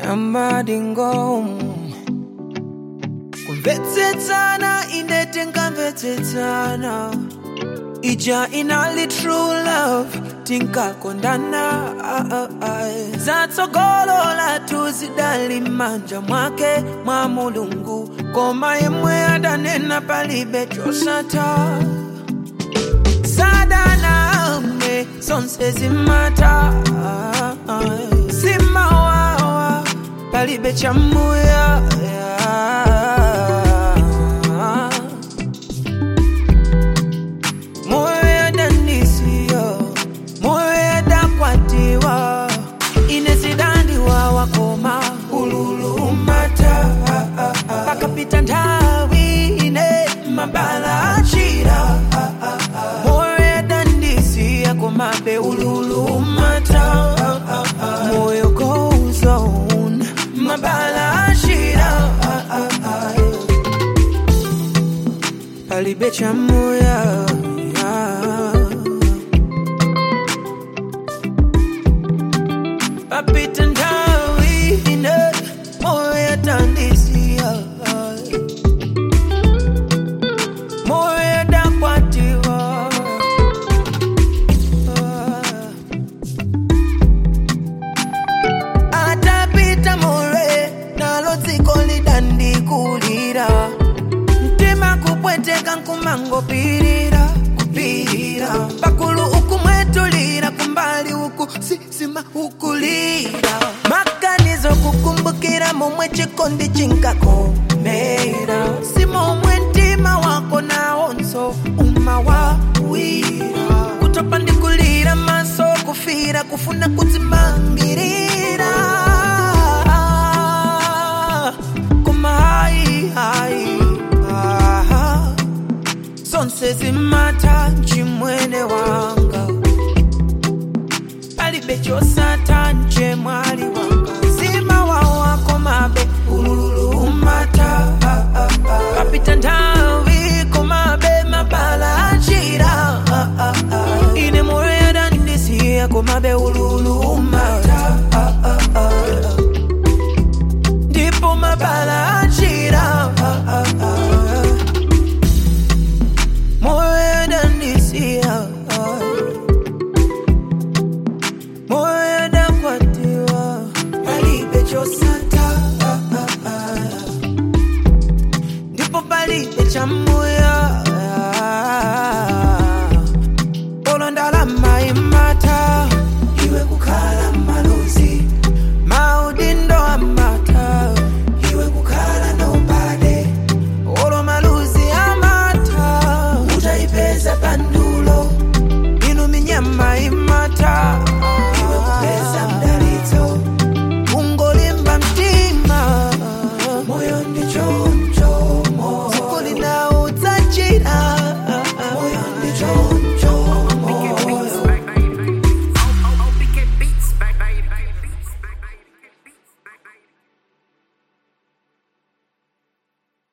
amadingo kumvetsetsana ine tingamvetsetsana ija inali true love tinkakondana ah, ah, ah. zatsogolola tuzidali manja mwake mwa mulungu koma yemwe adanena palibe chosata sadaname zonse zimata simawawa palibe chamuya moyo yadanisiya moyo yadakwatiwa inezidandiwa wakoma ululumata pakapita nthawi ine mabala achira moyo yadandisiya komabe ululumata moyo goes on mabala achira palibe chamuya papita nthawi ine moyo yadandisiya moyo yadakwatiwa atapita more nalo dziko lidandikulira mtima kupweteka nkumangopirira kupirira pakulu ukumwetulira kumbali uku sisima ukulira maganizo kukumbukira momwe chikondi chinkakomera si momwe mtima wako nawonso umawawira kutopa ndikulira maso kufira kufuna kutsa